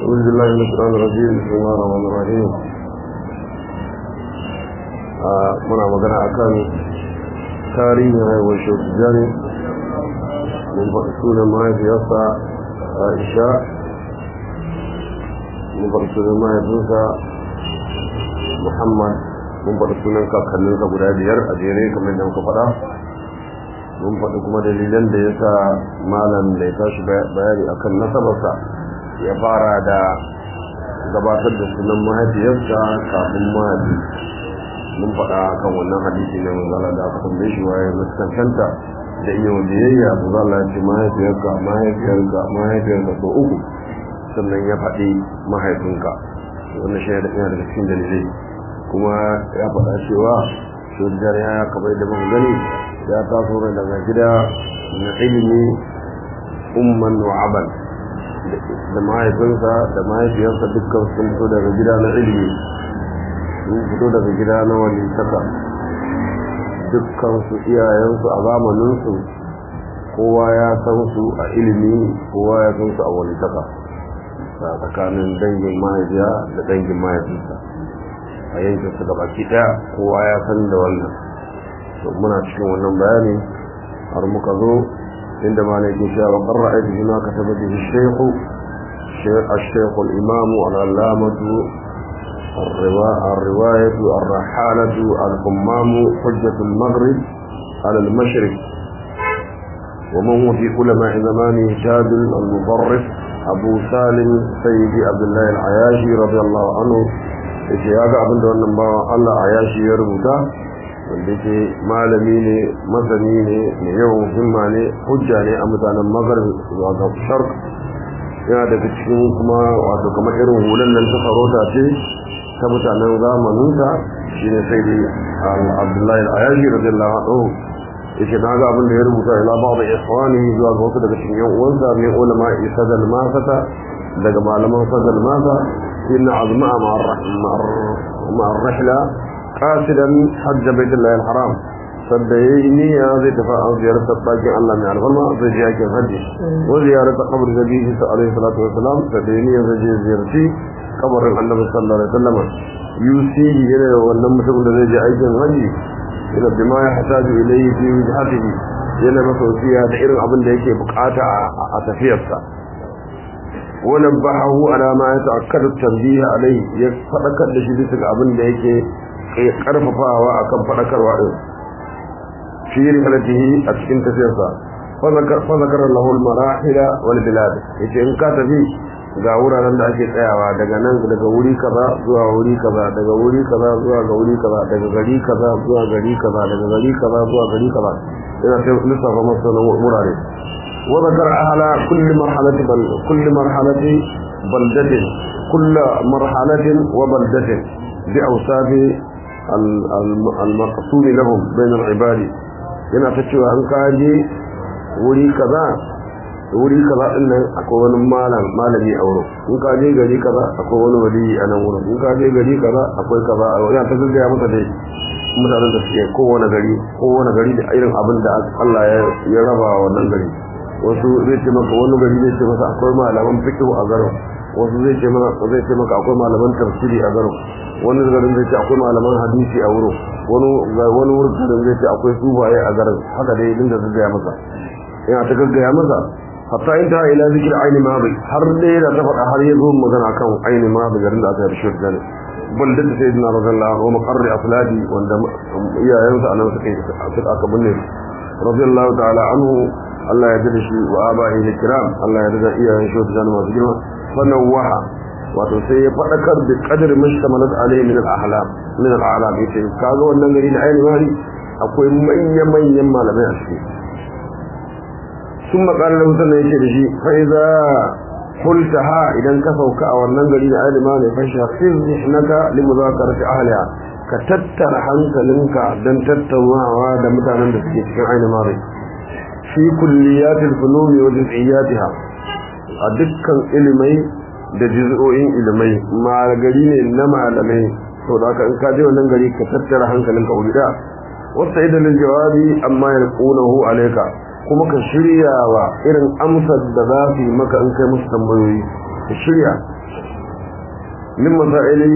أعوذ بالله من الشيطان الرجيم بسم الله الرحمن الرحيم muna magana akan tarihin haihuwar shautu jani mun faɗi sunan mahaifiyarsa aisha mun faɗi sunan mahaifinsa muhammad mun faɗi sunan kakanninsa guda biyar a jere kamar da muka faɗa mun faɗi kuma dalilan da ya sa malam da ya tashi bayani akan nasabarsa ya fara da gabatar da sunan mahaifiyarsa kafin mahaifi mun faɗa kan wannan hadisi na manzala da aka tambaye shi waye muskantanta da iya biyayya to za Allah ya ce mahaifiyarka mahaifiyarka mahaifiyarka so uku sannan ya faɗi mahaifinka wannan shi da yana daga cikin dalilai kuma ya faɗa cewa shugabar ya kamar da muka gani ya taso daga gida na ilimi umman wa aban da mahaifinsa da mahaifiyarsa dukkan sun fito daga gida na ilimi sun fito daga gida na wani saka dukkan su iyayensu a zamaninsu kowa ya san su a ilimi kowa ya san su a wani saka a tsakanin dangin mahaifiya da dangin mahaifinsa a yankin su baki daya kowa ya san da wannan to muna cikin wannan bayani har muka zo inda ma ne ke cewa wa qarra aiki ma kataba bihi shaykhu الشيخ الإمام العلامة الرواية الرحالة الحمام حجة المغرب على المشرق ومن هو في علماء زمانه تاج المضرف أبو سالم سيدي عبد الله العياشي رضي الله عنه yake ya ga abin da wannan bawan Allah a yashi ya rubuta wanda yake malami ne masani ne mai yawan himma ne hujja ne a mutanen magharib zuwa ga sharq yana daga cikin kuma wato kamar irin hulan nan ta sarauta ce ta mutanen zamaninsa shi ne sai dai abdullahi al'ayashi radiyallahu anhu yake na ga abin da ya rubuta ila ba da iswani zuwa ga wasu daga cikin yan uwansa mai ulama isadal masata daga malaman sadal masa inna azma ma'ar rahla qasidan hajja baitullahi al-haram sadda yayi niyya zai tafi an ziyartar ɗakin Allah mai alfarma zai je yakin hajji wa ziyarata qabr nabihi alaihi salatu wasalam sadda yayi niyya zai je ziyarci kabarin annabi sallallahu alaihi wasallam yusihi yana da wannan mutum da zai je aikin haji ila bima ya hataju ilayhi fi wajhatihi yana masa wasiya da irin abin da yake bukata a tafiyarsa wannan bahu ala ma ya ta'akkadu tanbiih alayhi ya fadakar da shi bisa ga abin da yake karfafawa akan fadakarwa din fi rihalatihi a cikin tafiyarsa fa zakara lahu al-marahila wal bilad yace in ka tafi ga wuraren da ake tsayawa daga nan daga wuri kaza zuwa wuri kaza daga wuri kaza zuwa ga wuri kaza daga gari kaza zuwa gari kaza daga gari kaza zuwa gari kaza ina ta lissafa masa na wurare wa zakara ahla kulli marhalati bal kulli marhalati baldatin kulli marhalatin wa baldatin bi awsafi al-maqsud lahum bain al-ibadi yana ta cewa an kaje wuri kaza wuri kaza din nan akwai wani malam malami a wurin in ka je gari kaza akwai wani wali a nan wurin in ka je gari kaza akwai kaza a wurin ta gaggaya masa dai mutanen da suke kowane gari kowane gari da irin abin da Allah ya raba wannan gari wasu zai ce maka wani gari zai ce masa akwai malaman fiqh a garin wasu zai ce maka zai ce maka akwai malaman tafsiri a garin wani garin zai ce akwai malaman hadisi a wurin wani wani wurin zai ce akwai sufaye a garin haka dai dinga gaggaya masa yana ta gaggaya masa hatta in ta ila zikir aini mabi har dai da ta faɗa har yazo magana kan aini mabi garin da aka yi shi da balda da sayyidina radiyallahu wa maqarri asladi wanda iyayensa anan suka suka aka binne radiyallahu ta'ala anhu Allah ya dade shi wa abahi kiram Allah ya dade iyayen shi da masu girma sannan waha wato sai ya faɗakar da qadar mashtamalat alayhi min al-ahlam min al-a'lam yace kaga wannan gari da aini mabi akwai manyan manyan malamai a cikin ثم قال له سنة يشي فإذا قلتها إذا كفوك أو النجل إلى ما فشخص ذهنك لمذاكرة أهلها كتتر حنك لنك دن تتوى وعاد متعنا بسكيت في عين ماضي في كليات الفنون وجزئياتها أدكا إلمي da juz'o'in ilimai ma gari ne na malamai to da ka in ka je wannan gari ka tattara hankalinka wuri da wasta idan jawabi amma yalqunahu alayka kuma ka shirya wa irin amsar da za su yi maka in kai musu tambayoyi ka shirya min masaili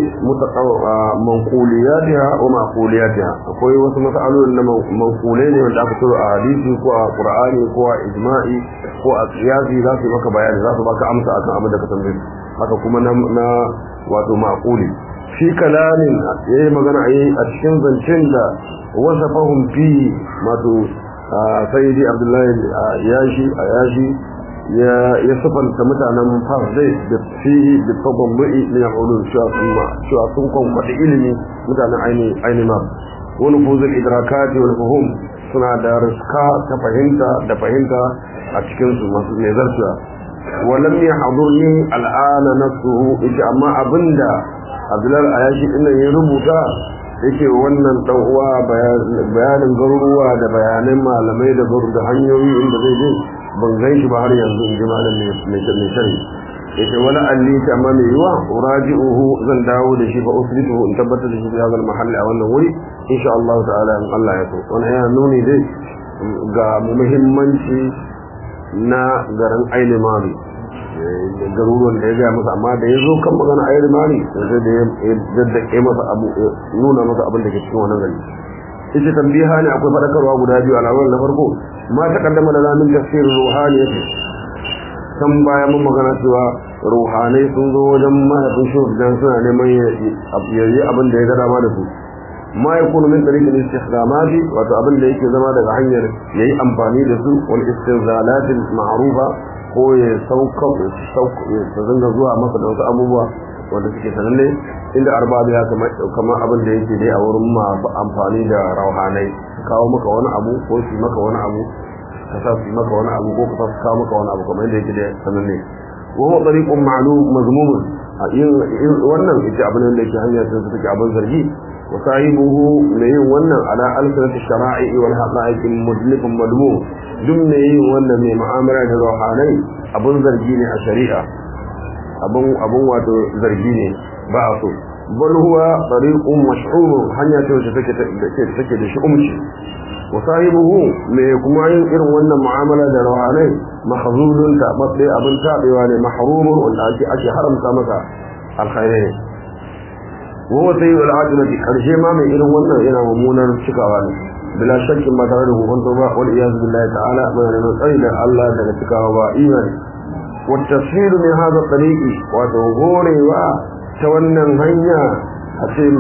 manquliyatiha wa maquliyatiha akwai wasu masalolin na manqulai ne wanda aka tsoro a hadisi ko a qur'ani ko a ijma'i ko a qiyasi za su maka bayani za su baka amsa akan abin da ka tambaye haka kuma na na wato maquli fi kalamin yayi magana a cikin zancen da wasafahum fi wato sayyidi abdullahi yashi yashi ya ya sifanta mutanen fas dai da fihi da tabambu'i min al-ulum cewa sun cewa sun kwamfata ilimi mutanen aini aini ma wani fuzul idrakati wal fuhum suna da riska ta fahimta da fahimta a cikin su masu mai zartuwa walam yahdurni al'ana nafsuhu ita amma abinda abdullahi ayashi dinnan ya rubuta yake wannan dan uwa bayanin garuruwa da bayanan malamai da garu da hanyoyi inda zai je ban gan shi ba har yanzu in ji malam mai shari yake wani alli ta amma mai yiwa uraji'uhu zan dawo da shi fa usbituhu in tabbatar da shi ya zama mahalli a wannan wuri insha Allah ta'ala in Allah ya so wannan yana nuni dai ga muhimmanci na garin Aile Mali garuruwan da ya gaya masa amma da ya zo kan magana Aile Mali sai da ya daddake masa abu nuna masa abin da ke cikin wannan gari ita tambiha ne akwai fadakarwa guda biyu alawar na farko ma ta kaddama da zamin tafsir ruhani kan baya mun magana cewa ruhanai sun zo wajen mahaifin shi dan suna neman ya yi abin da ya ga dama da su ma ya kunu min tariqil istikhdamati wato abin da yake zama daga hanyar yayi amfani da su wal istinzalatil ma'rufa ko ya sauka sauka ya zanga zuwa masa da wasu abubuwa wanda suke sananne inda arbabi ya kamar abin da yake dai a wurin masu amfani da rauhanai su kawo maka wani abu ko su maka wani abu ka sa su maka wani abu ko ka sa su kawo maka wani abu kamar yadda yake da sananne wa huwa tariqun ma'lum mazmumun wannan ita abin da yake hanya ta take abin zargi wa sahibuhu mai yin wannan ala alsanati shara'i wal haqa'iq mudlikun madmu duk mai yin wannan mai mu'amala da rauhanai abin zargi ne a shari'a abun abun wato zargi ne ba a so bal huwa tariqun mash'ur hanya ce wacce take take da shi'umci wa sahibuhu me kuma yin irin wannan mu'amala da rawanai mahzulun ta babbe abin tabewa ne mahrumun wanda ake ake haramta masa alkhairi wa huwa sayyidul ajnati karshe ma mai irin wannan yana mummunar cikawa ne bila shakkin ba tare da hukunta ba wal iyaz billahi ta'ala mai neman tsari da Allah daga cikawa ba imani والتفسير من هذا الطريق وتغوري تولى هنيا أتيم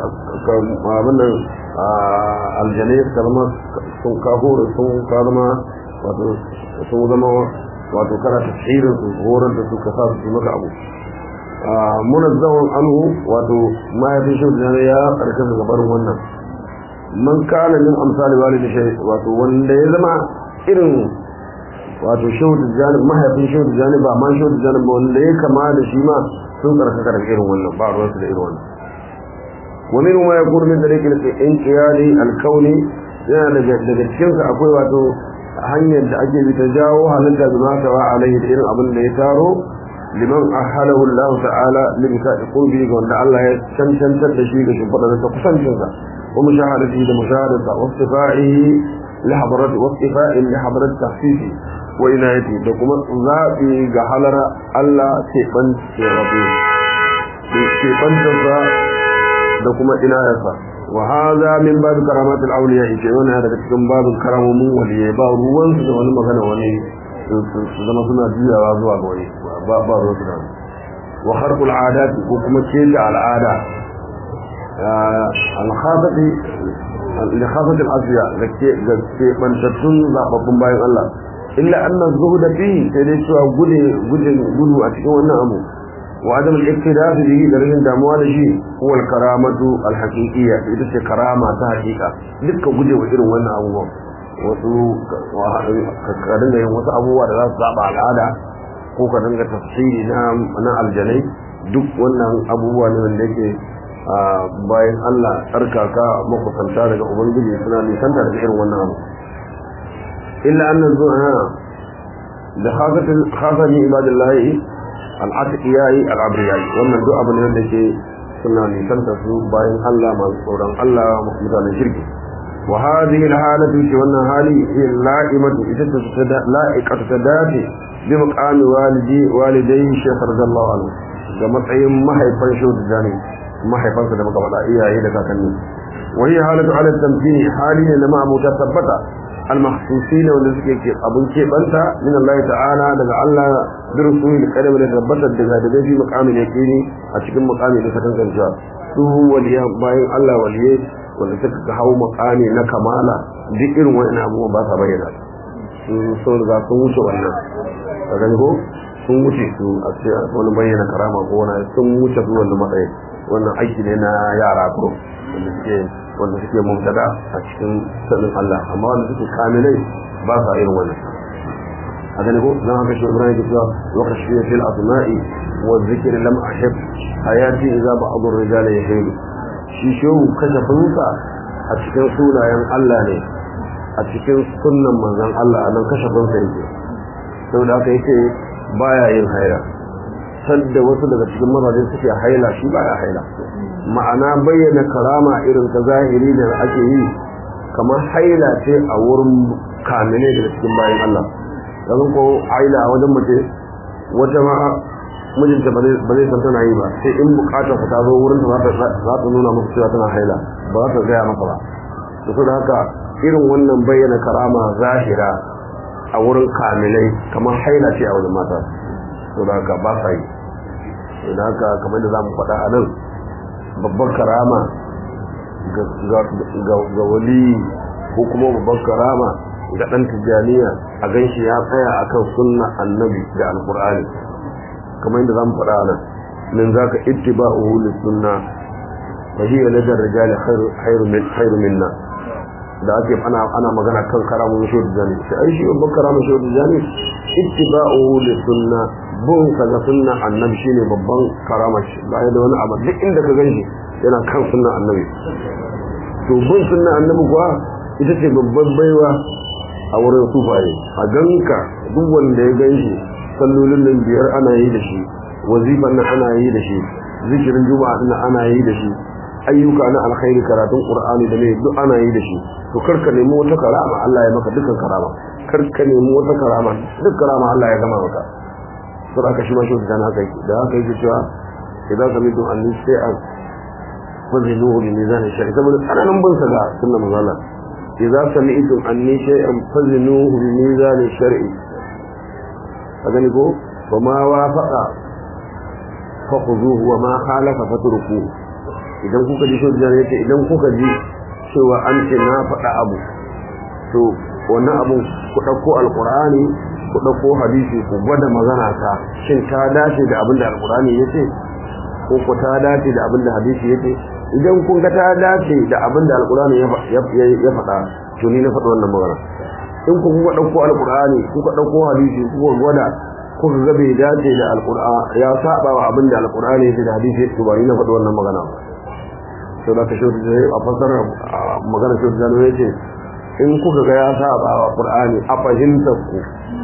كابن الجنيه كلمة sun kahore sun kalma wato sun zama wato kana tafsirin su horar da su ka sa su maka abu munazzawan anhu wato ma ya fi shi da ya karkata gabarin wannan man kana min amsali walidi shay wato wanda ya zama irin wato shehu tijjani mahaifin shehu tijjani ba ma shehu tijjani ba wanda ya kama da shi ma sun karkaka da irin wannan ba ruwansu da irin wannan wani ma ya kuri min dare kilke in kiyali alkauni yana daga daga cikinsa akwai wato hanyar da ake bi ta jawo halitta da mata wa alaihi da irin abin da ya taro liman ahalahu Allah ta'ala li bi qurbi ga wanda Allah ya cancantar da shi ga shimfadar ta kusancinsa wa mushahadati da mushahadata wa istifa'ihi li hadrat wa istifa'i li hadrat tahsisi wa inayati da kuma zabi ga halara Allah ke ban ke rabu ke bantarsa da kuma inayarsa wa hadha min bab karamat al-awliya ita yana daga cikin babin karamomin waliyai ba ruwan su da wani magana wani su zama suna juyawa zuwa ga wani ba ba ruwan su da wani wa kharqul adat ko kuma keta al'ada al-khafati al-khafati al-asya gaske gaske bantattun zababbun bayan Allah illa anna zuhda fi sai dai cewa gude gude gudu a cikin wannan abu وعدم الاقتداء به درجة دموع لشيء هو الكرامة الحقيقية إذا سي كرامة حقيقة دكا guje wa irin wannan abubuwan wasu ka dinga yin wasu abubuwa da za su saba al'ada ko ka dinga tafsiri na na aljanai duk wannan abubuwa ne wanda yake bayan Allah tsarkaka makusanta daga ubangiji suna nisanta da irin wannan abu illa annan zuwa da khasati ibadillahi al'atiyai al'abriyai wannan duk abin da ke suna nisanta su bayan Allah masu tsoron Allah mutanen shirki wa hadhihi al-halatu ce wannan hali hiya la'imatu ita ta la'iqatu ta dace bi muqami walidi walidai shaykh radiyallahu anhu ga matsayin mahaifan shehu tijjani mahaifansa da muka faɗa iyaye da kakanni wani halatu ala tamkini hali ne na ma'abuta tabbata المخصوصين wanda suke ke abun keɓanta min Allah ta'ala daga Allah birsu da kadam da tabbatar daga daga fi muqamin yaqini a cikin muqami da sakan kanciya su waliya bayan Allah waliye wanda suka ga hawo muqami na kamala duk irin wannan abubuwan ba sa bayyana sun riga sun wuce wannan ka gani ko sun wuce su a ce wani bayyana karama ko wani sun wuce su wannan matsayi wannan aiki ne na yara ko wanda suke wanda suke mubtada a cikin sanin Allah amma wanda suke kamilai ba sa irin wannan a gani ko dan haka shi Ibrahim ya ce wa khashiya fil asma'i wa dhikri lam ahib hayati idza ba'd ar-rijali yahilu shi shehu kashafinsa a cikin sunayen Allah ne a cikin sunnan manzon Allah a nan kashafinsa yake saboda haka yake baya yin haira sadda wasu daga cikin mazaje suke haila shi baya haila ma'ana bayyana karama irin ta zahiri da ake yi kamar haila ce a wurin kamile daga cikin bayan Allah yanzu ko haila a wajen mace wata ma mijinta ba zai san tana yi ba sai in bukatar ta zo wurin ta za ta nuna masa cewa tana haila ba za ta gaya masa ba da su da haka irin wannan bayyana karama zahira a wurin kamilai kamar haila ce a wajen mata to da haka ba sa yi da haka kamar da za mu faɗa a nan babbar karama ga wali ko kuma babbar karama ga ɗan tijjaniya a ganshi ya tsaya akan sunna annabi da alkur'ani kamar yadda za mu faɗa nan min za ka ittiba'uhu lissunna fa hiya ladar rijali khairu minna da ake ana ana magana kan karamun shi da jani sai ai shi babban karamun shi da jani ittiba'uhu lissunna bin ka ga sunna annabi shine babban karama shi ba da wani abu duk inda ka ganshi yana kan sunna annabi to bin sunna annabi kuwa ita ce babban baiwa a wurin sufaye a ganka duk wanda ya ganshi sallolin nan biyar ana yi da shi wazifan nan ana yi da shi zikirin juma'a din ana yi da shi ayyuka na alkhairi karatun qur'ani da ne duk ana yi da shi to karka nemi wata karama Allah ya maka dukkan karama karka nemi wata karama duk karama Allah ya gama maka to aka shi ma shi da haka yake da haka yake cewa idan ka mido anni shay'an fazinuhu bi mizan shari'a saboda tsananin bin sa ga sunnar manzo Allah idan sami'tum anni shay'an fazinuhu bi mizan shar'i a gani ko ba ma wafaqa fa khuzuhu wa ma khalafa fatruku idan kuka ji shoji ne ce idan kuka ji cewa an ce na faɗa abu to wannan abun ku ɗauko alƙur'ani ku ɗauko hadisi ku gwada magana ta shin ta dace da abin da alƙur'ani ya ce ko ku ta dace da abin da hadisi ya ce idan kun ga ta dace da abin da alƙur'ani ya faɗa to ni na faɗi wannan magana in ku kuka ɗauko alƙur'ani kuka ɗauko hadisi kuka gwada kuka ga bai dace da alƙur'ani ya saba wa abin da alƙur'ani ya ce da hadisi ya ce ba ni na faɗi wannan magana ba to da ka shaudu a fasarar magana shaudu da ya ce in kuka ga ya saba wa qur'ani a fahimtar ku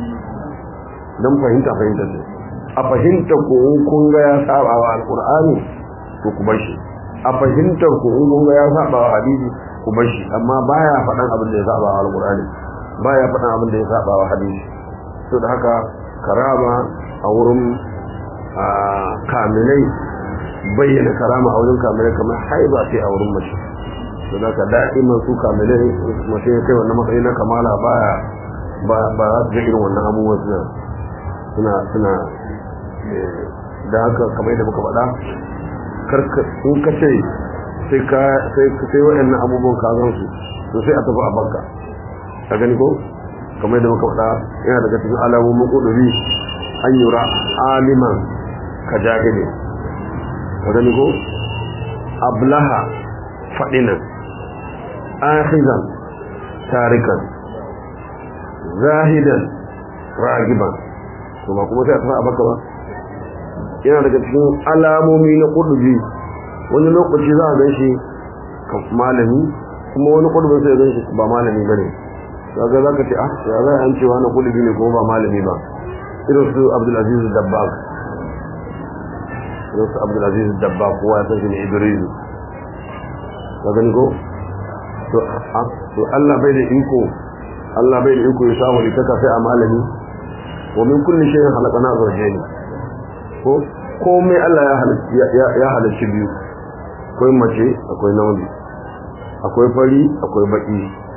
dan fahimta fahimta ce a fahimtar ku in kun ga ya saba wa alqur'ani to ku bar shi a fahimtar ku in kun ga ya saba wa hadisi ku bar shi amma baya faɗan abin da ya saba wa alqur'ani baya faɗan abin da ya saba wa hadisi to da haka karama a wurin kamilai bayyana karama a wurin kamilai kamar haiba ce a wurin mace to da ka da'iman su kamilai mace ya kai wannan matsayi na kamala baya ba ba za su ga irin wannan abubuwan suna suna suna da haka kamar da muka faɗa karka in ka ce sai ka sai sai waɗannan abubuwan ka gan su to sai a tafi a banka ka gani ko kamar da muka faɗa yana daga cikin alamomin ƙuduri an yura aliman ka jahili ka gani ko ablaha faɗinan akhizan tarikan zahidan ragiban to ba kuma sai a tafi a baka ba yana daga cikin alamomi na ƙuduri wani lokaci za a gan shi malami kuma wani ƙudurin sai gan shi ba malami ba ne kaga za ka ce ah ya za an cewa na ƙuduri ne kuma ba malami ba irin su abdulaziz dabbag irin su abdulaziz dabbag kowa ya san shi ne idrisu ka gani ko to Allah bai da iko Allah bai da iko ya samu litaka sai a malami wa min kulli shay'in khalaqana zawjayn ko komai Allah ya halarci biyu akwai mace akwai namiji akwai fari akwai baki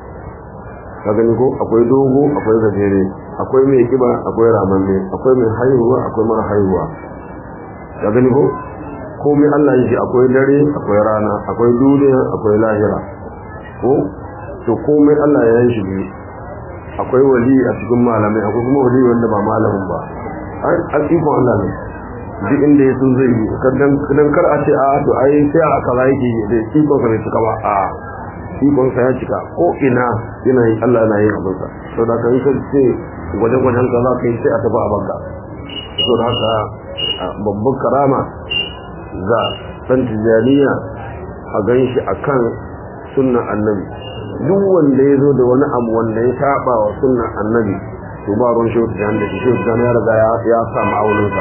ka gani ko akwai dogo akwai gajere akwai mai kiba akwai ramanne akwai mai haihuwa akwai mara haihuwa ka gani ko komai Allah yake akwai dare akwai rana akwai duniya akwai lahira ko to komai Allah ya yi shi biyu akwai wali a cikin malamai akwai kuma wali wanda ba malamin ba an iko Allah ne duk inda ya sun zai yi dan kar a ce a to ai sai a kaza yake da iko ka bai cika ba a ikon sa ya cika ko ina yana yi Allah na yin abin sa to da kan sai ce gwaje gwajen ka za ka yi sai a tafi a banka to da haka babban karama ga san tijaniya a gan shi akan sunnan annabi duk wanda ya zo da wani abu wanda ya saba wa sunnan annabi to ba ruwan shehu tijani da shehu tijani ya riga ya sa ma'auninsa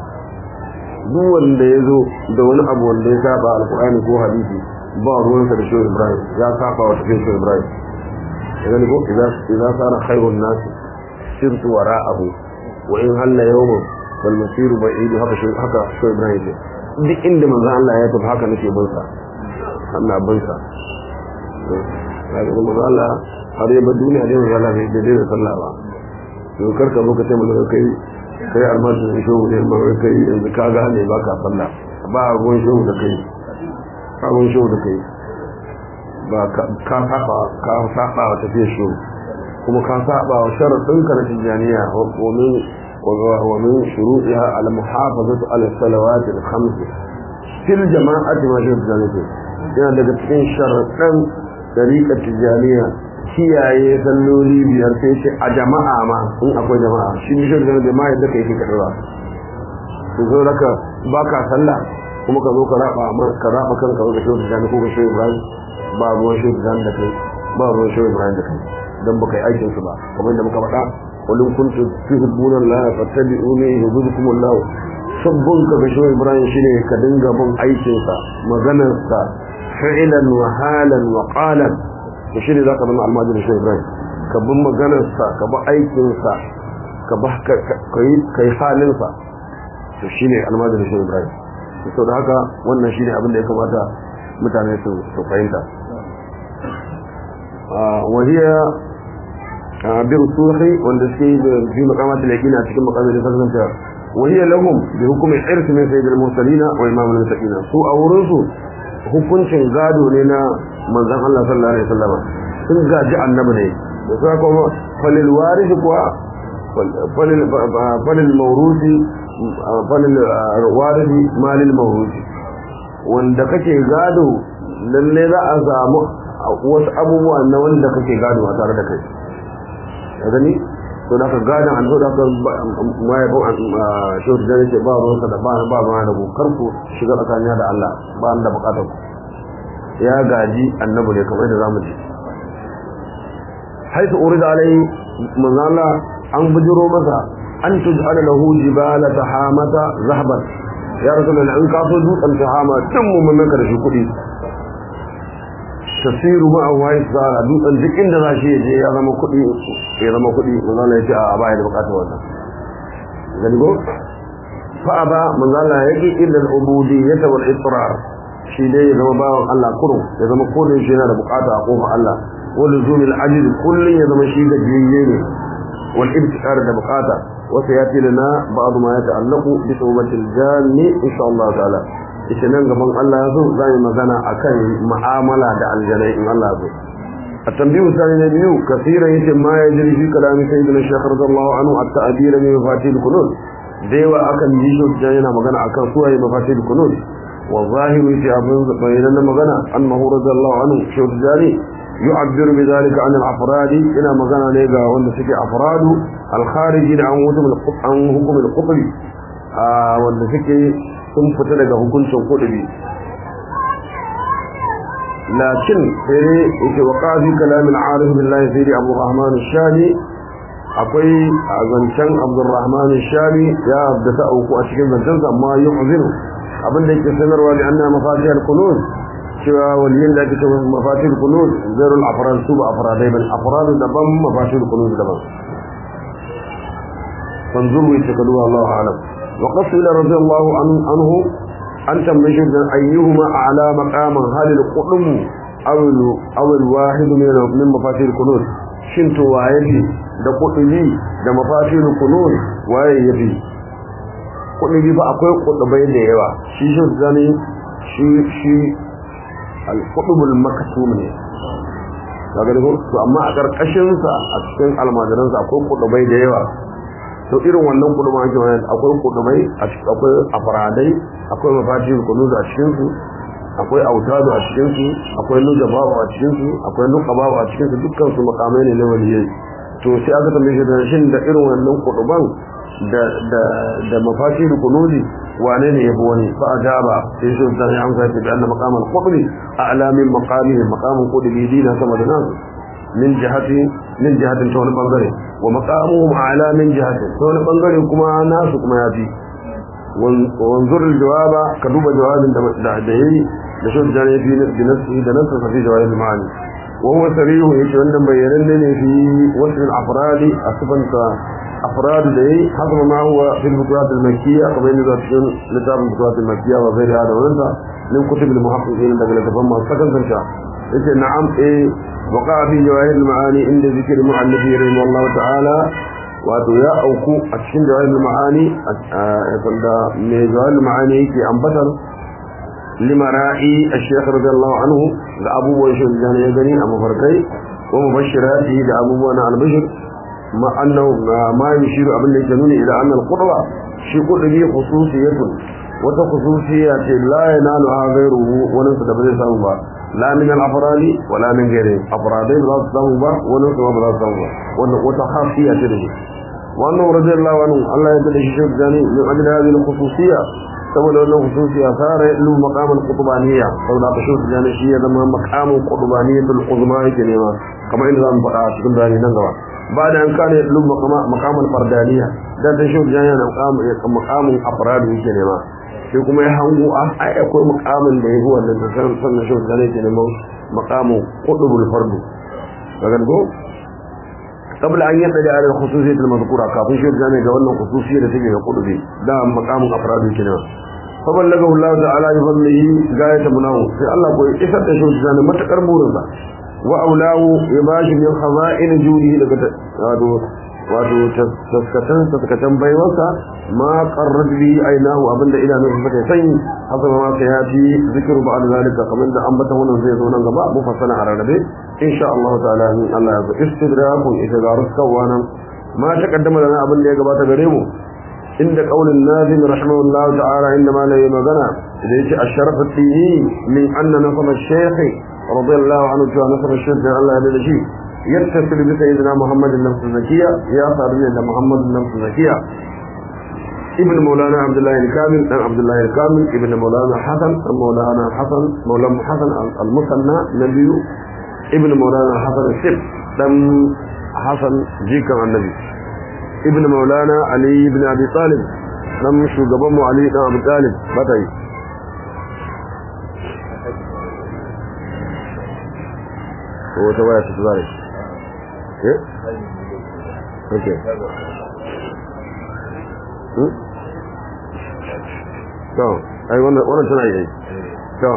duk wanda ya zo da wani abu wanda ya saba alkur'ani ko hadisi ba ruwansa da shehu ibrahim ya saba wa tafiyar shehu ibrahim ya gani ko idza sana khairun nas sirtu wara'ahu wa in halla yawmun wal masiru ba'id haka shehu haka shehu ibrahim ce duk inda manzon Allah ya tafi haka nake bin sa Allah bin sa kaga manzon Allah har ya bar duniya dai manzon Allah bai da sallah ba to karka zo ka ce mun kai kai almasu da shehu ne ma kai yanzu ka gane ba ka sallah ba ruwan shehu da kai ba ruwan shehu da kai ba ka saba ka saba wa tafiya shehu kuma ka saba wa sharadin ka na tijaniya wa min wa min shuru'iha al muhafazatu ala salawat al khams fil jama'ati ma shehu tijaniya yana daga cikin sharadin tariqat tijaniya kiyaye salloli biyar sai ce a jama'a ma in akwai jama'a shi ne shirin da jama'a yadda kai ke karɓa su zo raka ba ka sallah kuma ka zo ka raba ka raba kanka ga shehu tijani ko ga shehu ibrahim ba ruwan shehu tijani da kai ba ruwan shehu ibrahim da kai dan baka yi aikin su ba kamar da muka faɗa wal kuntum tuhibbuna allah fattabi'uni yuhibbukum allah sabbun ka ga shehu ibrahim shine ka dinga bin aikin sa maganar sa fi'lan wa halan wa qalan to shi ne za ka zama almajirin shi ibrahim ka bi maganarsa ka bi aikinsa ka yi halinsa to shi ne almajirin shi ibrahim sau da haka wannan shi ne abin da ya kamata mutane su fahimta wahiyya bin suhi wanda suke fi makamata da a cikin makamata da fasanta wahiyya lahum bi hukumin irsi min sayyidil mursalina wa imamul mutaqina su a wurinsu hukuncin gado ne na manzan Allah sallallahu alaihi wasallam sun gaji annabi ne da suka kuma falil warisi kuwa falil falil mawrusi falil warisi malil mawrusi wanda kake gado lalle za a samu wasu abubuwa na wanda kake gado a tare da kai ka gani to da ka gadon an da ka mai ba shi da ne ba ruwansa da ba ba ma da kar ku shiga tsakanin da Allah ba da bukatar ku ya gaji annabi ne kamar da zamu ji haitu urida alai manzala an bujiro masa an tuj'ala lahu jibala tahamata zahaban ya rasulullah in ka so dutsen tahama tun mu mun maka da shi kudi tasiru ma wa isara dutsen duk inda za shi je ya zama kudi ya zama kudi manzala ya ce a baya da bukatar wannan gani go fa aba manzala yake illa al-ubudiyyah wal israr shi dai ya zama bawan Allah kurum ya zama kullun shi yana da bukata a kofar Allah wal zumil ajiz kullun ya zama shi gajiyayye ne wal ibtikar da bukata wa sayati lana ba'd ma yata'allaqu bi tawbatil janni insha Allah ta'ala ita nan gaban Allah yazo zai magana akan mu'amala da aljanai in Allah yazo التنبيه الثاني نبيه كثيرا يتم ما يجري في كلام سيدنا الشيخ رضي الله عنه التعبير من مفاتيح الكنوز ديوا أكن يجو جاينا مغانا أكن سوى مفاتيح الكنوز والظاهر في أبن بيننا مغنى أنه رضي الله عنه شو الجاري يعبر بذلك عن الأفراد إلى مغنى ليغا وأن سكي أفراد الخارجين عن حكم عن حكم القطب وأن سكي ثم فتلق حكم القطب لكن في وقع في كلام العارف بالله سيدي أبو الرحمن الشامي akwai a zancen abdurrahman shami ya abdata auku a cikin zancensa amma yi uzinu abinda yake sanarwa da anna mafatih al-kunuz cewa waliyin da ake cewa mafatih al-kunuz zairul afrad su ba afradai bal afrad daban mafatih al-kunuz daban fanzuru ita kadu Allah alam wa qasila radiyallahu anhu an tambaye shi dan ayyuhuma a'la maqaman halil qudum aw aw al-wahid min min mafatih al-kunuz shin to waye bi da kudubi da mafatih al-kunuz waye yabi kudubi ba akwai kudubai da yawa shi shi zani shi shi al-qudubul maktum ne kaga da to amma a karkashin sa a cikin almajiran sa akwai kudubai da yawa to irin wannan kudubai ake wani akwai kudubai a cikin akwai afradai akwai mafatihul kunuz a cikin su akwai autadu a cikin su akwai nujabawa a cikin su akwai nuqabawa a cikin su dukkan su makamai ne na waliyai to sai aka tambaye shi da shin da irin wannan kuduban da da da mafatihul kunuz wane ne yafi wani fa ajaba sai shi da ya amsa ta anna maqamal qudri a'la min maqamihi maqamul qudri dina sama da nasu min jihati min jihatin ta wani bangare wa maqamuhum a'la min jihatin ta wani bangare kuma nasu kuma yafi wanzur aljawaba ka duba jawabin da da da yayi da shi da yafi da nasu da nasu fi jawabin ma'ani wa huwa sarihu yace wannan bayanan ne fi wasu al-afradi asfanta أفراد دي حسب ما هو في البطولات المكية كما إن ذات لتاب البطولات المكية وغير هذا ونسى من كتب المحققين الذين تفهم سكن سنشاء إذن نعم إيه وقع في جواهر المعاني عند ذكر المؤلف رحمه الله تعالى wato ya auku a cikin jawahir ma'ani da mai jawahir ma'ani yake ambatar limara'i ash-shaykh radiyallahu anhu da abubuwan shi da ya gani a mafarkai wa mubashirati da abubuwan albashir ما أنه ما يشير أبن الجنون إلى أن القدوة شي قدوة خصوصية وتخصوصية لا ينالها غيره ونسى بذي سامبا لا من الأفراد ولا من غيره أفرادين بلا سامبا ونسى بلا سامبا وتخاصية تلك وأنه رضي الله عنه الله يدل شيء جاني من أجل هذه الخصوصية saboda wannan hususi ya fara ilu maqamul qutbaniyya saboda ka shi jani shi ya zama maqamul qutbaniyyatul uzma yake nema kamar inda zamu faɗa a cikin bayani nan gaba ba da an kana ilu maqamul fardaniyya dan da shi jani na maqamul maqamul afrad yake nema sai kuma ya hango a ai akwai maqamin da yafi wannan da san sannan shi jani yake nema maqamul qutbul fardu daga go قبل أن يبدأ على الخصوصية المذكورة كافي شيء جاني قولنا خصوصية تجي قلبي ده مقام أفراد كده فبلغه الله تعالى بفضله غاية مناه في الله كوي إسد شيء جاني متكر مورنسا وأولاه يباشر من خزائن جوده لك هذا wato taskatan taskatan baiwarsa ma qarrad bi ainahu abinda idanun sa take sanyi haka ma sai ya fi zikru ba'd zalika kamar da ambata wannan zai zo nan gaba mu fassara a rarrabe insha Allah ta'ala in Allah ya zo istidrakun itigarus kawanan ma taqaddama lana abin da ya gabata gare mu inda qaulin nazim rahimahullah ta'ala inda ma lai magana da yace asharaf at-tini min anna nasab ash-shaykh radiyallahu anhu ta nasab ash-shaykh Allah ya da shi يتصل بسيدنا محمد النفس الزكية يا صاحبنا محمد النفس الزكية ابن مولانا عبد الله الكامل ابن عبد الله الكامل ابن مولانا حسن مولانا حسن مولانا حسن المثنى نبي ابن مولانا حسن السب دم حسن جيكا النبي ابن مولانا علي بن ابي طالب دم شو علي بن ابي طالب بطي هو توايا تتبارك ايه اوكي to ai wannan wannan tana yi to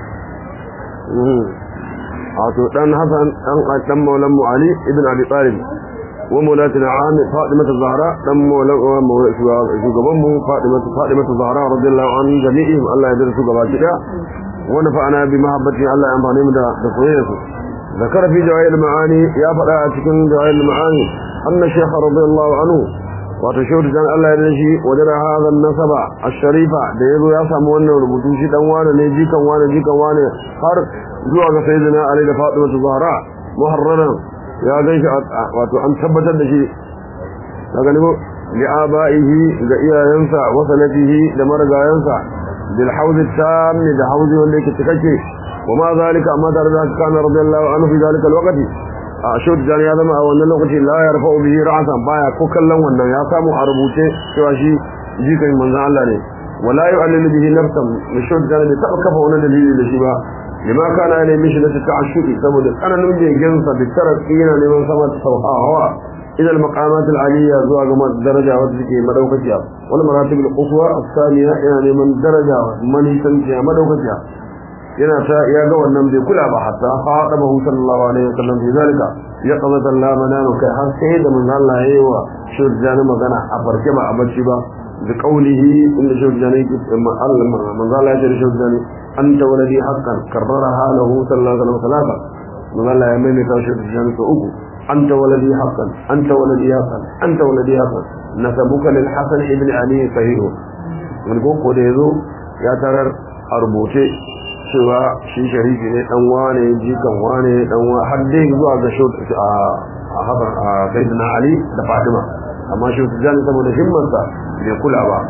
wato dan Hassan dan dan Maulan mu Ali ibn Abi Talib wa maulatuna Amir Fatima Zahra dan Maulan shugaban mu Fatima Fatima Zahra radiyallahu anha jami'in Allah ya yarda su gaba kida wa nafa'ana bi mahabbati Allah ya amfane mu da da soyayyarsu ذكر في جواهر المعاني يا فلا تكن جواهر المعاني أن الشيخ رضي الله عنه وتشهد جان الله يرشي وجد هذا النسب الشريفة ديزو يسام وانا وربطوشي دوانا نيجي كوانا جي كوانا هر زوغ سيدنا علي فاطمة الزهراء محرنا يا جيش واتو أن ثبت الشيء لكنه لآبائه لإيا ينسى وسنته لمرقا ينسى بالحوض التام لحوض وليك تكشي وما ذلك أما ذلك كان رضي الله عنه في ذلك الوقت أشهد جاني هذا ما أولا الوقت لا يرفع به رأسا بايا كوكلا وانا يا سامو عربوتي شواشي جيكا من ذا الله لي ولا يعلل به نفسا نشهد جاني بتأكف وانا دليل لشبا لما كان عليه مشنة التعشق سمد أنا نمجي جنسا بالترك إينا لمن سمت سوحا هوا إلى المقامات العالية زوا كما درجة وتزكي مدوكتها والمراتب القصوى الثانية يعني من درجة من يسنجها مدوكتها yana ta ya ga wannan bai kula ba hatta haɗa bahu sallallahu alaihi wasallam fi zalika ya qadata Allah manano kai har sai da manzo Allah yayi wa shurjani magana a farke ba a bacci ba da qaulihi inda shurjani Allah manzo Allah ya ce shurjani anta waladi haqqan karraraha lahu sallallahu alaihi wasallam manzo Allah ya mai ta shurjani ko uku anta waladi haqqan anta waladi haqqan anta waladi haqqan nasabuka lil hasan ibn ali sahih wani ko da yazo ya tarar a rubuce cewa shi sharifi ne dan wane jikan wane dan wa har dai zuwa ga shi a haban a sayyidina ali da fatima amma shi jan saboda himmarsa bai kula ba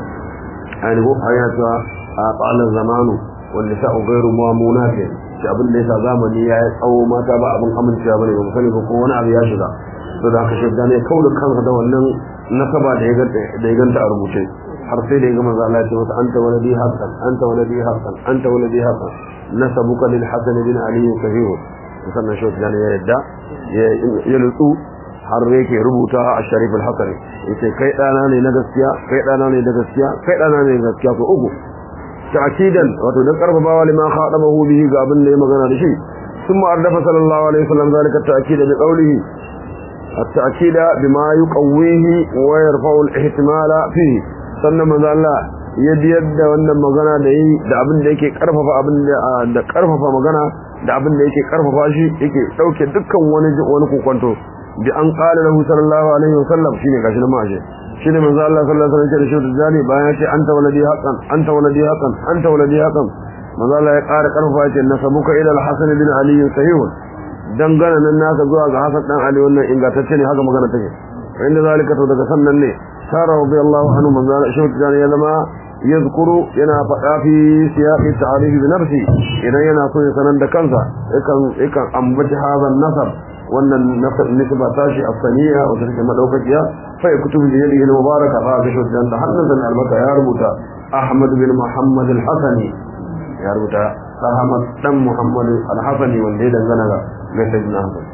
ai ko ayata a tsalan zamanu wanda sa ugairu mu'amunat shi abin da yasa zamani ya yi tsawo mata ba abin amincewa bane ba sani ba ko wani abu ya shiga to da aka shirya ne kaula kansa da wannan nasaba da ya da ya ganta a rubuce har sai da ya gama za Allah ya ce masa anta waladi haqqan anta waladi haqqan anta waladi haqqan nasabuka lil hasan bin ali sahih sannan shi da ya yadda ya lutsu har yake rubuta a sharif al-hasan yace kai dana ne na gaskiya kai dana ne da gaskiya kai dana ne da gaskiya ko uku ta'kidan wato dan karbabawa liman khadabahu bihi ga abin da ya magana da shi ثم أردف صلى الله عليه وسلم ذلك التأكيد بقوله التأكيد بما يقويه ويرفع الاحتمال فيه sannan manzo Allah ya biyar da wannan magana da yi da abin da yake karfafa abin da da karfafa magana da abin da yake karfafa shi yake dauke dukkan wani wani kokonto bi an qala lahu sallallahu alaihi wasallam shine gashi na maje shine manzo Allah sallallahu alaihi wasallam ya ce da jani bayan ya ce anta waladi haqqan anta waladi haqqan anta waladi haqqan manzo Allah ya ƙara karfafa ce nasabuka ila al-hasan bin ali sahih dangana nan naka zuwa ga hasan dan ali wannan ingantacce ne haka magana take inda zalika to daga sannan ne sara radiyallahu anhu man zala shi dan ya zama yazkuru yana faɗa fi siyaqi ta'arif bi nafsi idan yana so ya sanar da kansa yakan yakan ambaci hazan nasab wannan nisba tashi asaniya wanda take madaukakiya fa ya kutubu da yadihi mubaraka fa ga shi dan da hannun sa albaka ya rubuta ahmad bin muhammad al-hasani ya rubuta ahmad dan muhammad al-hasani wanda ya dangana ga ga sayyidina hasan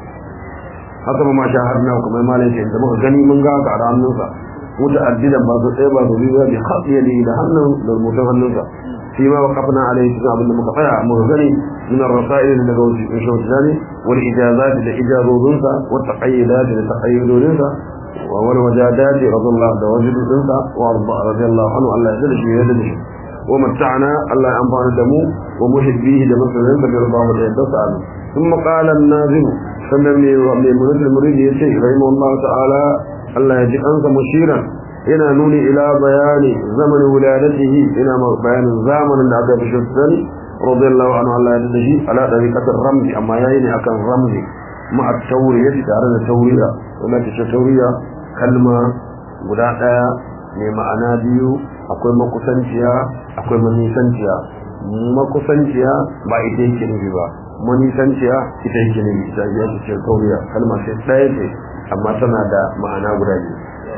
haka ma shaharna kuma malai ce da muka gani mun ga ga hannunsa muta'addidan ba su tsaye ba su biyu bi khafiyali da hannun da rubutun hannunsa shi ma waqafna alaihi cikin abin da muka tsaya muka gani min ar-rasail daga wasu shawt zani wal ijazat da ijazodinsa wa taqayyidat da taqayyudodinsa wa wal wajadat radiyallahu da wajudinsa wa radiyallahu anhu Allah ya dalshi ya dalshi wa mata'na Allah ya amfana da mu wa muhibbihi da masoyan da yarbahu da yadda sa ثم قال الناظم sannan mai munazir muridi ya ce rahimahullahu ta'ala Allah ya ji kansa mushiran yana nuni ila bayani zaman wuladatihi ina bayanin zamanin da aka fi shuddani radiyallahu anhu Allah ya dace ala dariqatir ramzi amma yayi ne akan ramzi ma at-tawriya tare da tawriya wannan ce tawriya kalma guda daya mai ma'ana biyu akwai makusanciya akwai manisanciya makusanciya ba ita yake nufi ba manisanciya ita yake nufi ita ya ce tawriya kalma ce daya ce amma tana da ma'ana guda biyu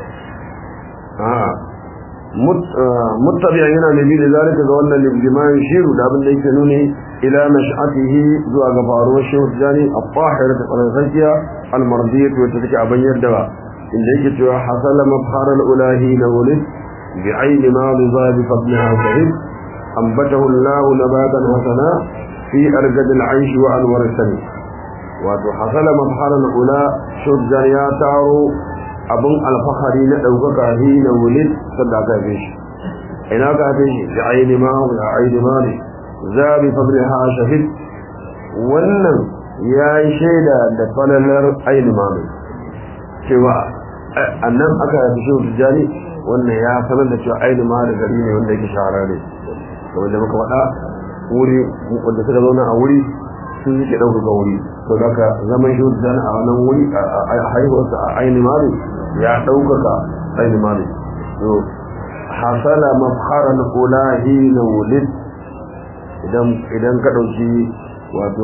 muttabi'a yana nabi da zalika ga wannan liman shiru da abin da yake nuni ila nash'atihi zuwa ga faruwar shehu jani at-tahira ta qaransakiya al-mardiyat wacce take a bayyar da inda yake cewa hasala mabhar al-ulahi na wulid bi ayni ma bi zabi fadliha sahib ambatahu Allah nabatan hasana fi argad al-aish wa anwar al-sami wato hasala mabhar al-ula shehu jani ya taro abin alfahari na ɗaukaka shi na wulid sanda aka haife shi ina ka haife shi da aini ma da aini ma ne za bi fadli ha shahid wannan ya yi shaida da falalar aini ma ne cewa annan aka haife shi tijjani wannan ya sanar da cewa aini ma da gari ne wanda yake shahararre kamar da muka faɗa wuri wanda suka zauna a wuri sun suke ɗaukaka wuri to daga zaman shi tijjani a wannan wuri a haihuwarsa a aini ma ne ya ɗaukaka aini mali to hasala mafharan ulahi na wulid idan ka ɗauki wato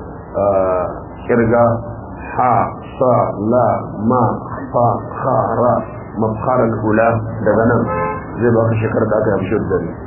kirga ha sa la ma fa ha ra mafharan ula daga nan zai baka shekar da aka yi da ne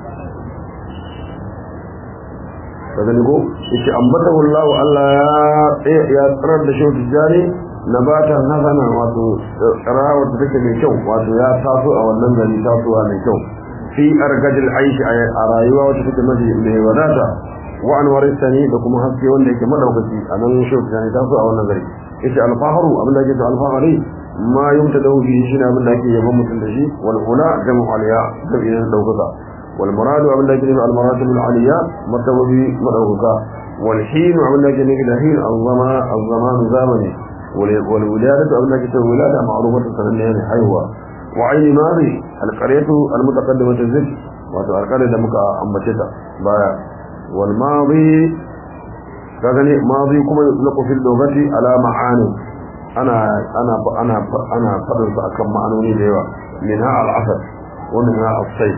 ka gani ko yake ambata wallahu Allah ya ya tsarar da shi tijari nabatan hasana wato rawar da take mai kyau wato ya taso a wannan gari tasowa mai kyau fi argajil aishi a rayuwa wacce take mafi mai wadata wa anwar sani da kuma haske wanda yake madaukaki a nan shi ta taso a wannan gari yace alfaharu abin da yake to alfahari ma yumta da bi shi ne abin da yake yaban mutum da shi wal ula jamu aliya da idan daukaka wal muradu abin da yake al maratib al aliya martababi madaukaka wal hin abin da yake da hin al-zama al-zaman zamani wal wiladatu abin da yake wilada ma'rufatu sananne ne haihuwa wa aini mari al-qaryatu al-mutaqaddimatu zik wato alƙaryar da muka ambace ta baya wal madi kagani madi kuma yutlaqu fil lughati ala ma'ani ana ana ana ana fadin sa akan ma'anoni da yawa minha al-asad wa minha as-sayf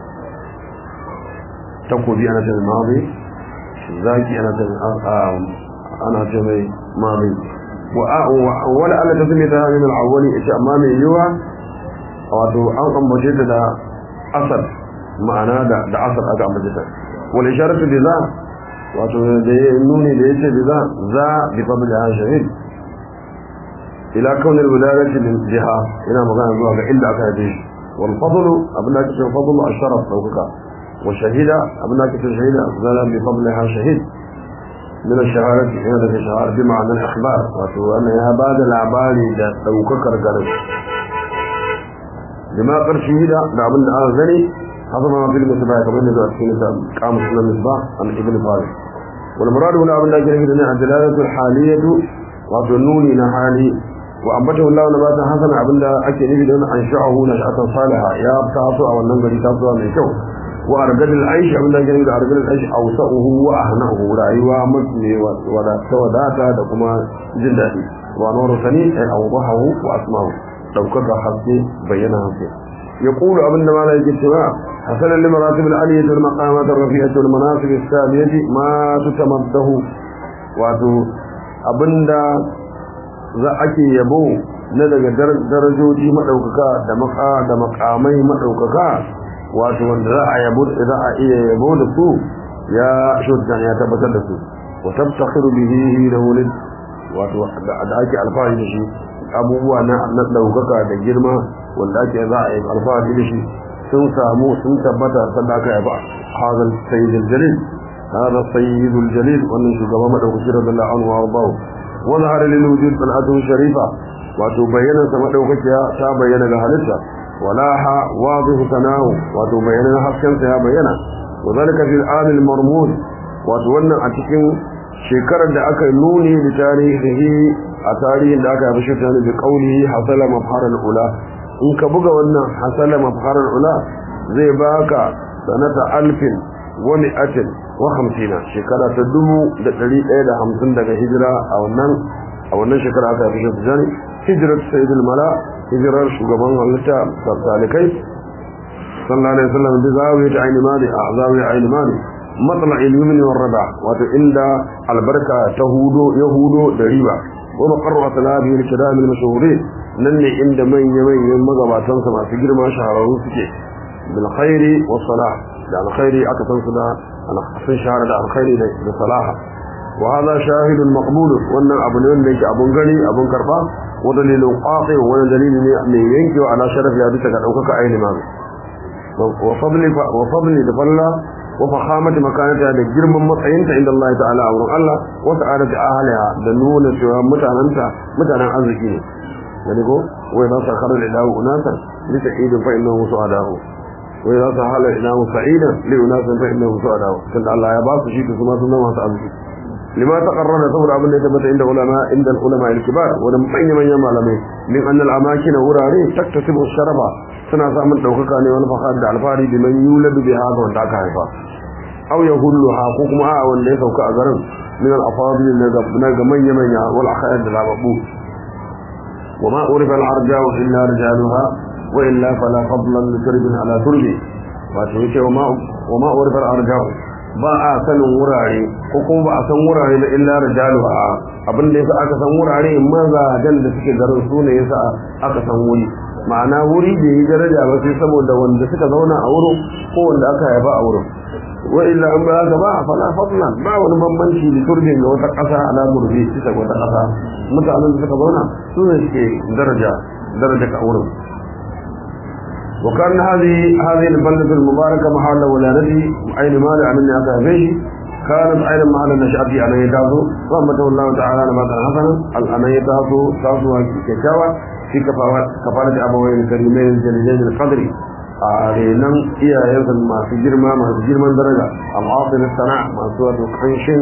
takobi ana ce madi zaki ana ce ana ce mai madi wa wala alla tasmi ta min al-awwali ita amma mai yiwa wato an ambace ta da asad ma'ana da da asad aka ambace ta wal isharatu bi za wato da ya nuni da yace bi za za bi fadli shahid ila kaun al wilayati min jiha ina magana zuwa ga inda aka yi wal fadl abin da ake cewa fadl asharaf daukaka wa shahida abin da ake cewa shahida zala bi fadliha shahid من الشهادة هنا في شهادة بمعنى الإخبار وأن يا بعد العبالي دا دوككر قرب لما قر شهيدا دا من آذني هذا ما في المصباح كما أنه أتكين قام سنة المصباح عن ابن فارس والمراد هنا أبن الله جل وعلا الدلالة الحالية وظنوني نحالي وأنبته الله نباتا حسنا أبن الله أكي نبي لأن أنشأه نشأة صالحة يا أبتاسو أو النمبر تاسو من شو وأرجل العيش أبن الله جل وعلا أرجل العيش أوسأه وأهنأه رأيوا مثل ولا سوداتا دكما جلدتي ونور سنين أي أوضحه وأسمعه لو كذا حسي بينا حسي يقول أبن ما لا يجتماع حسنا لمراتب العلية والمقامات الرفيعة والمناصب السامية ما تتمده واتو أبن za ake yabo na daga darajoji madaukaka da maka da makamai madaukaka wato wanda za a yabo za a iya yabo da su ya shuddan ya tabbatar da su wa tabtakhiru bihi lahu lid wato da ake alfahari da shi abubuwa na na daukaka da girma wanda ake za a yi alfahari da shi sun samu sun tabbata sanda aka yaba hadal sayyidul jalil hada sayyidul jalil wannan shugaba madaukaki radiyallahu anhu wa ardahu wa zahara lil wujud salatu sharifa wato bayyana sa madaukakiya ta bayyana ga halitta walaha wadih sanahu wato bayyana hasken sa ya bayyana wa zalika fil amil marmud wato wannan a cikin shekarar da aka nuni da tarihi a tarihin da aka yi shi tare da kauli hasala mafharal ula in ka buga wannan hasala mafharal ula zai baka sanata alfin wa mi'atin wa hamsina shekara ta dubu da ɗari ɗaya da hamsin daga hijira a wannan a wannan shekara aka yi shi tare hijirar sayyidul mala hijirar shugaban halitta salikai sallallahu alaihi wasallam bi zawiyat aini mali a zawiyat aini mali matsala ilimin wa raba wato inda albarka ta hudo ya hudo da riba wa maqarru asalabi al kiram al mashhurin nan ne inda manya manyan magabatan sa masu girma shahararru suke bil khairi wa salah da alkhairi aka san su da sun shahara da alkhairi da salaha wa hada shahidun maqbul wannan abu ne wanda yake abun gani abun karba wa dalilun qati wa dalili ne mai yankewa ala sharafi ya bisa ga daukaka aini ma wa fadli wa fadli da falla وفخامة مكانتها da girman matsayinta inda Allah ta'ala a wurin Allah wa sa'adati ahliha da nuna cewa mutananta mutanen arziki ne yani ko wai za su kharar ilahu unasa li sa'idin fa innahu su'adahu wai za su hala ilahu sa'idan li unasin fa innahu su'adahu tunda Allah ya ba su shi to kuma sun zama masu arziki lima taqarrara saboda abin da ya tabbata inda ulama inda ulama al-kibar wa manyan manyan malamai min annal amakin wurare taktasibu sharafa suna samun daukaka ne wani fahar da alfari bi man yuladu bi haka wanda aka haifa aw yahulluha ko kuma a wanda ya sauka a garin min al-afadil na ga manya manya wal akhayar da lababu wa ma urifa al-arja'u illa rijaluha wa illa fala fadlan li turbin ala turbi wato yake wa ma wa ma urifa al-arja'u ba a sanin wurare ko kuma ba a san wurare da illa rijaluha abin da yasa aka san wurare mazajen da suke garin su ne yasa aka san wuri ma'ana wuri da yi daraja ba sai saboda wanda suka zauna a wurin ko wanda aka haifa a wurin wa illa an ba haka ba fala fadlan ba wani bambanci da turbin ga wata ƙasa ala murbi bisa ga wata ƙasa mutanen da suka zauna su ne suke daraja daraja ka wurin وكان هذه هذه البلدة المباركة محل ولادته أين مال عن الناس فيه كانت أيضا محل نشأته أن يتاسو رحمته الله تعالى نباتا حسنا أن يتاسو تاسو كشاوة في كفالة أبوين الكريمين الجليلين القدر أعلينا إيا ينسل ما في جرما ما في جرما درجة العاصل الصناع ما سوى قنشن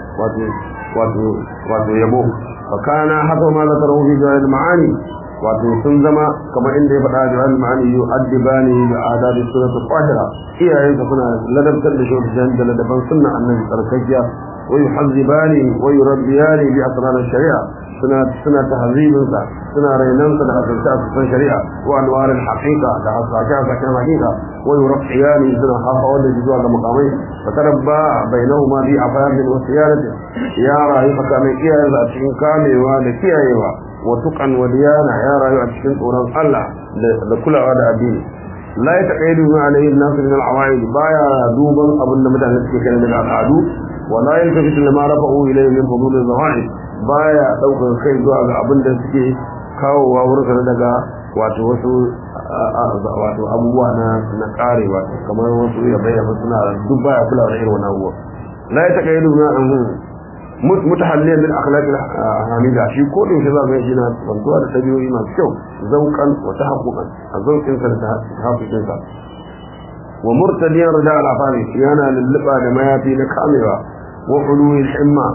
واتو يبو فكان حسب ما ذكره في جوائد المعاني wato sun zama kamar inda ya faɗa da wani ma'ani yu addibani da adabi sunatu qahira iyayensa suna ladabtar da shi da ladaban sunna annabi tsarkakiya wa yuhazzibani wa yurabbiyani bi asrar shari'a suna suna tahzibin sa suna rainan sa da asarta asasan shari'a wa anwar al-haqiqa da asaka asakan haqiqa wa yurabbiyani suna hafa wanda zuwa ga mukamai fa tarabba bainahuma bi afadin wa siyarati ya rayu tsakanin iyayensa a cikin kamewa da kiyayewa watukan wadiyana ya rayu a cikin tsoron Allah da kulawa da addini la ya taqayyidu ma alayhi an-nas min al-awaid baya duban abin da mutane suke kai daga al'adu wa la yaltafitu lima rafa'u ilayhi min fudul az-zawa'id baya daukar kai zuwa ga abin da suke kawowa wurin daga wato wasu wato abubuwa na na karewa kamar wasu ya bayyana suna duk baya kulawa da irin wannan abubuwa la ya taqayyidu ma mutahalliyan bil akhlaq al hamida shi ko da yake za ga yana bantuwa da tabiyoyi masu kyau zauqan wa tahaqquqan a zauqin sa da tahaqquqin sa wa murtadiyan rida al afani yana lulluba da mayafi na kamewa wa ulu al himma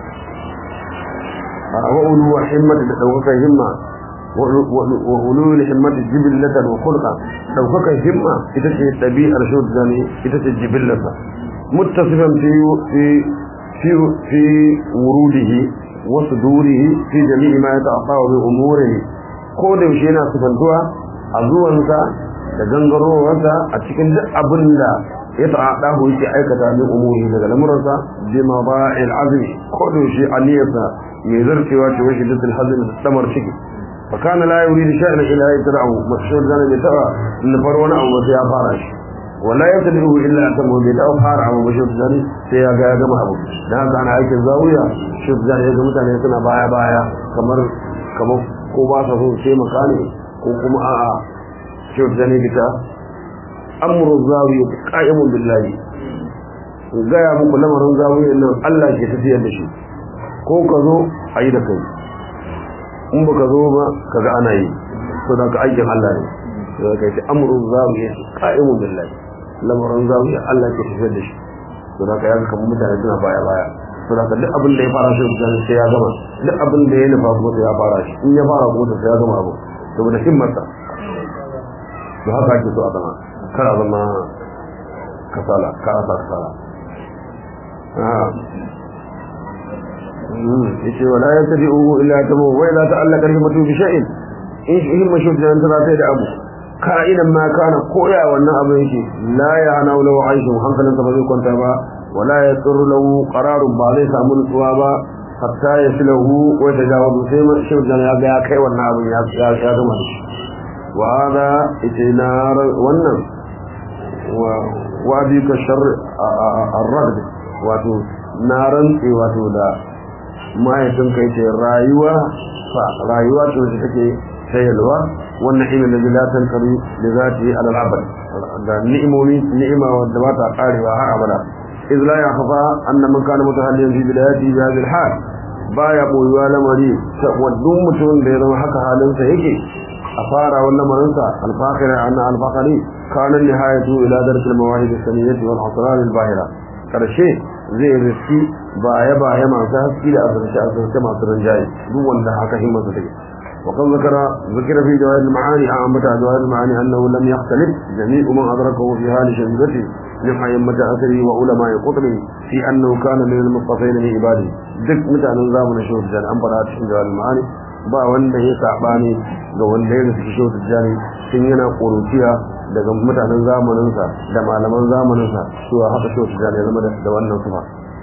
wa ulu al himma da daukakan himma wa ulu al himma jibillatan wa khulqa daukakan himma ita ce tabi'ar shudani ita ce jibillata muttasifan fi في في وروده وصدوره في جميع ما يتعطى بأموره ko da yaushe yana sifantuwa a zuwansa da gangarowarsa a cikin duk abin da ya ta'ada hu yake aikata min umuri daga lamuransa bi maba'il azmi ko da yaushe aniyarsa mai zarcewa ce washi dukkan hazin da samar ciki fa kana la yuridu shay'an illa yatra'u mashhur zana bi ta'a in far wani abu sai ya fara shi wala ya tabi illa ta mu bai ta fara abu bashi zani sai ya ga ya gama abu dan haka ana aikin zawiya shi zani ya ga mutane suna baya baya kamar kamar ko ba sa so sai makani ko kuma a'a shi zani bita amru zawiya qa'imun billahi ga ya muku lamarin zawiya nan Allah ke tafiyar da shi ko ka zo ayi da kai in baka zo ba kaga ana yi to da ka aikin Allah ne sai kai amru zawiya qa'imun billahi lamarin zawiya Allah ke tafiyar da shi to da ka yaga kamar mutane suna baya baya to da duk abin da ya fara shi da sai ya gama duk abin da ya nufa kuma sai ya fara shi in ya fara kuma sai ya gama abu saboda himmarsa to haka ake so a zama kar a zama kasala kar a sa kasala yace wala yattabi'uhu illa tabu wa idza ta'allaka himatu bi shay'in in himma shi da tana sai da abu ka'idan ma kana koya wannan abin yake la ya hana lahu aishu hankalinsa ba zai kwanta ba wala ya tsuru lahu qararun ba zai samu nutsuwa ba hatta ya filahu wa tajawazu sai man shi da ya ga ya kai wannan abin ya ya ya gama shi wa hada itinar wannan wa wa bi ka shar ar-rad wato naran wato da mahaifin kai ce rayuwa fa rayuwa ce wacce take sayarwa wannan ilmin da la tankari da zati ala al-abad da ni'imomi ni'ima wadda ba ta karewa har abada iz la yakhfa anna man kana mutahalliyan fi bidayati bi hadhihi al-hal baya boyuwa lamari wadun mutumin da ya zama haka halinsa yake a fara wannan lamarinsa al-fakhira anna al-fakhari kana nihayatu ila dark al-mawahid as-saniyyah wal asrar al-bahira karshe zai riski baya baya masu haske da azurce azurce masu rinjaye duk wanda haka himmarsa take وقد ذكر ذكر في جواهر المعاني أعمة جواهر المعاني أنه لم يختلف جميع من أدركه في هذه شهيدته من أئمة أثره وعلماء قطره في أنه كان من المصطفين من عباده دك متى نظام نشوف جان أم برات في جواهر المعاني ba wanda ya sabani ga wanda ya nufi shi tijjani tun yana ƙuruciya daga mutanen zamaninsa da malaman zamaninsa cewa haka shi tijjani ya zama da wannan sufa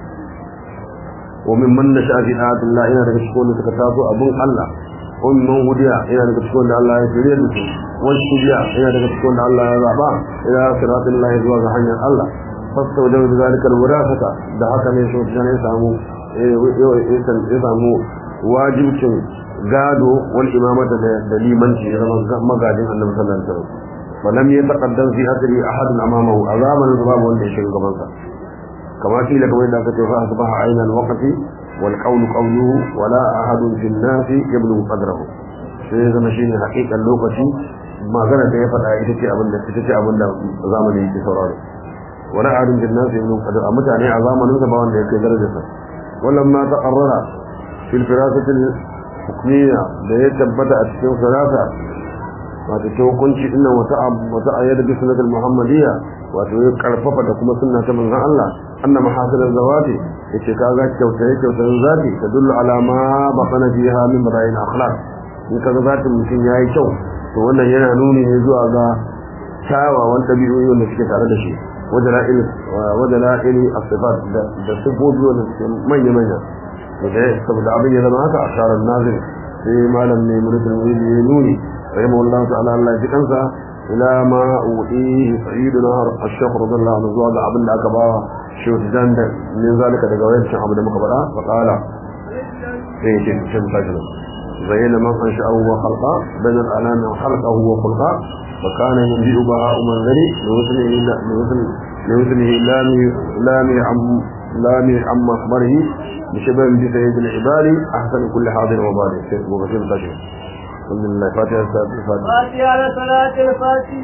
wa min man nasha fi ayatillah ina daga cikin wanda suka taso abun Allah umman hudiya ina daga cikin da Allah ya shirye da su wani hudiya ina daga cikin da Allah ya zaba ila siratul lahi zuwa ga hanyar Allah fasta wajen zalika alwirasata da haka ne shi ya samu ya samu wajibcin gado wal imamata da limanci ya zama magajin annabi sallallahu alaihi wasallam falam yataqaddam fi asri ahad amamahu a zamanin babu wanda ya shiga gaban sa kama kila kamar da aka ce fa asbaha ayna alwaqti wal qawlu qawluhu wala ahad fi an-nas yablu qadrahu sai zama shine hakikan lokaci magana da ya faɗa ita ce abin da ita ce abin da zamanin yake sauraro wala ahad fi an-nas yablu qadrahu a mutane a zamanin sa ba wanda ya kai darajarsa ولما تقرر في الفراسة الحكمية da ya tabbata a cikin firasa wato ta hukunci inna wata wata ayyada bi sunnatul muhammadiyya wato ya karfafa da kuma sunna ta manzon Allah anna mahasil zawati yace kaga kyautaye kyautayen zati tadullu ala ma baqana fiha min bara'in akhlaq in kaga zatin mutum yayi kyau to wannan yana nuni ne zuwa ga kyawawan tabi'o'i wanda suke tare da shi ودلائل ودلائل الصفات ده صفات ولا من يمنع وده سبب abin ya zama haka ashar an-nazir sai malam ne murid al-wili ya nuni rahimahu Allah ta'ala Allah ji kansa ila ma uti sayyidina ash-shaykh radiyallahu anhu zuwa ga abin da aka ba shi dan da min zalika daga wayancin abu da muka faɗa fa qala sai ce shin fajr zayyana man ansha'ahu wa khalaqa badal alama khalaqahu wa khalaqa فكان ينبئ بهاء منذري لوزنه لوزنه لوزنه لامي لامي عم لامي عم مخبره بشبه بسيد العباد احسن كل حاضر وبارك وبشر تشر الحمد لله فاتحه الفاتحه فاتحه على صلاه الفاتحه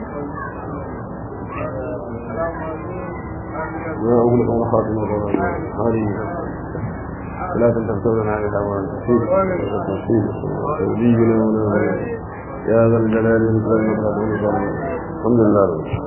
يا أول قول خاتم هذه لا تنتظرنا على الأمر التفصيل التفصيل ولينا ونبينا يا ذا الجلال والإكرام والإكرام الحمد لله